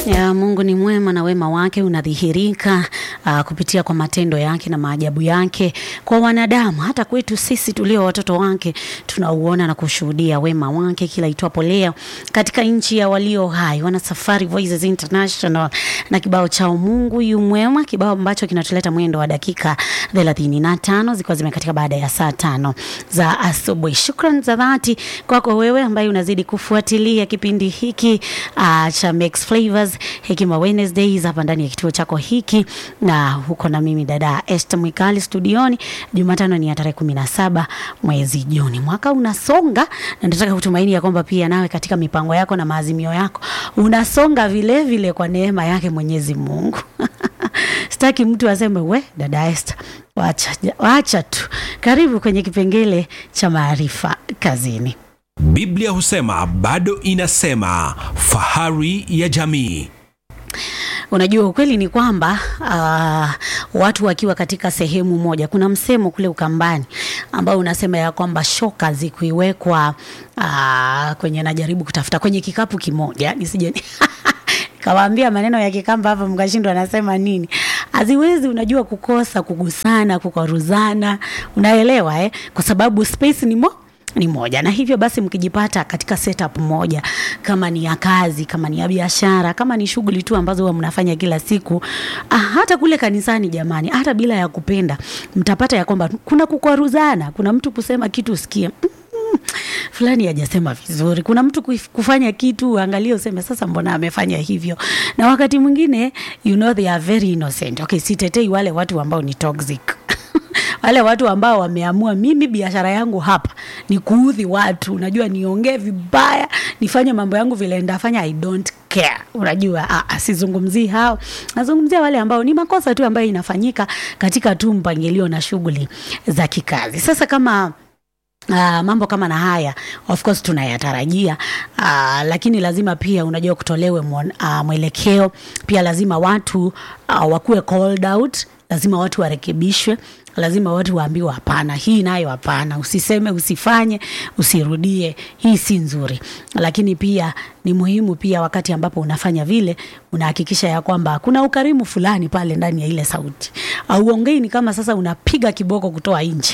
Ya, Mungu ni mwema na wema wake unadhihirika uh, kupitia kwa matendo yake na maajabu yake kwa wanadamu, hata kwetu sisi tulio watoto wake tunauona na kushuhudia wema wake kila itwapo leo katika nchi ya walio hai. Wana Safari Voices International na kibao chao Mungu yu mwema, kibao ambacho kinatuleta mwendo wa dakika 35 zikiwa zimekatika baada ya saa tano za asubuhi. Shukran za dhati kwako wewe ambaye unazidi kufuatilia kipindi hiki uh, cha Mix Flavors Hekima Wednesdays hapa ndani ya kituo chako hiki, na huko na mimi dada Esther Mwikali studioni. Jumatano ni ya tarehe kumi na saba mwezi Juni, mwaka unasonga, na nataka kutumaini ya kwamba pia nawe katika mipango yako na maazimio yako unasonga vile vile kwa neema yake Mwenyezi Mungu. Sitaki mtu aseme we dada Esther, wacha, wacha tu. Karibu kwenye kipengele cha maarifa kazini. Biblia husema bado inasema, fahari ya jamii. Unajua, ukweli ni kwamba uh, watu wakiwa katika sehemu moja, kuna msemo kule Ukambani ambao unasema ya kwamba shoka zikuiwekwa uh, kwenye, najaribu kutafuta kwenye kikapu kimoja nisije kawaambia maneno ya Kikamba hapa mkashindwa anasema nini. Haziwezi unajua kukosa kugusana, kukwaruzana, unaelewa eh? Kwa sababu space ni mo ni moja na hivyo basi, mkijipata katika setup moja, kama ni ya kazi, kama ni ya biashara, kama ni shughuli tu ambazo huwa mnafanya kila siku, ah, hata kule kanisani, jamani, hata bila ya kupenda, mtapata ya kwamba kuna kukwaruzana, kuna mtu kusema kitu usikie fulani hajasema vizuri. Kuna mtu kufanya kitu angalia, useme sasa, mbona amefanya hivyo? Na wakati mwingine you know they are very innocent. Okay, sitetei wale watu ambao ni toxic wale watu ambao wameamua mimi biashara yangu hapa ni kuudhi watu, unajua, niongee vibaya, nifanye mambo yangu vile ndafanya, I don't care. Unajua, sizungumzii hao, nazungumzia wale ambao ni makosa tu ambayo inafanyika katika tu mpangilio na shughuli za kikazi. Sasa kama Uh, mambo kama na haya of course tunayatarajia, uh, lakini lazima pia unajua kutolewe mwon, uh, mwelekeo pia lazima watu uh, wakuwe called out, lazima watu warekebishwe, lazima watu waambiwe hapana, hii nayo hapana, usiseme, usifanye, usirudie, hii si nzuri. Lakini pia ni muhimu pia wakati ambapo unafanya vile, unahakikisha ya kwamba kuna ukarimu fulani pale ndani ya ile sauti, auongei ni kama sasa unapiga kiboko kutoa nje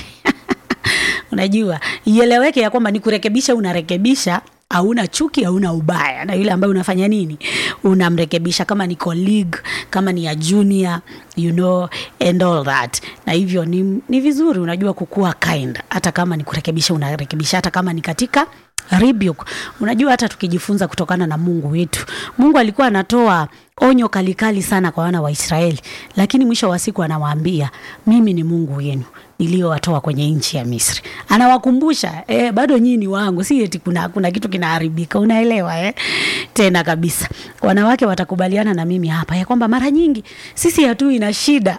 Unajua, ieleweke ya kwamba ni kurekebisha, unarekebisha, hauna chuki, hauna ubaya na yule ambaye unafanya nini, unamrekebisha, kama ni colleague, kama ni ya junior, you know and all that. Na hivyo ni, ni vizuri unajua kukua kind, hata kama ni kurekebisha, unarekebisha, hata kama ni katika rebuke. Unajua, hata tukijifunza kutokana na Mungu wetu, Mungu alikuwa anatoa onyo kalikali sana kwa wana wa Israeli, lakini mwisho wa siku anawaambia mimi ni Mungu wenu niliyowatoa kwenye nchi ya Misri. Anawakumbusha eh, bado nyinyi ni wangu, si eti kuna, kuna kitu kinaharibika, unaelewa eh? Tena kabisa wanawake watakubaliana na mimi hapa ya kwamba mara nyingi sisi hatui na shida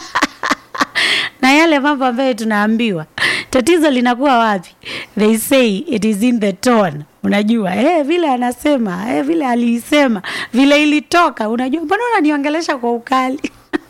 na yale mambo ambayo tunaambiwa. Tatizo linakuwa wapi? They say it is in the tone. Unajua eh, vile anasema eh, vile aliisema, vile ilitoka. Unajua, mbona unaniongelesha kwa ukali?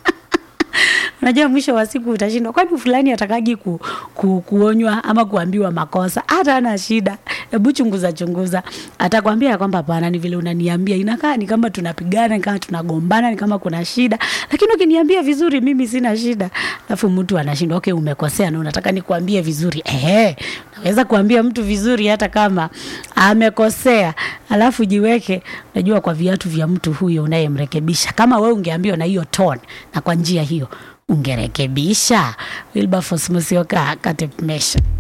Unajua, mwisho wa siku utashindwa, kwani fulani atakagi ku, ku, kuonywa ama kuambiwa makosa? Hata ana shida, hebu chunguza chunguza, atakwambia ya kwamba hapana, ni vile unaniambia, inakaa ni kama tunapigana, ni kama tunagombana, ni kama kuna shida, lakini ukiniambia vizuri, mimi sina shida. Alafu mtu anashindwa, okay, umekosea na unataka nikuambie vizuri. Eh, naweza kuambia mtu vizuri hata kama amekosea, alafu jiweke, unajua, kwa viatu vya mtu huyo unayemrekebisha. Kama wewe ungeambiwa na hiyo tone na kwa njia hiyo ungerekebisha. Wilberforce Musyoka, Kate Mesha.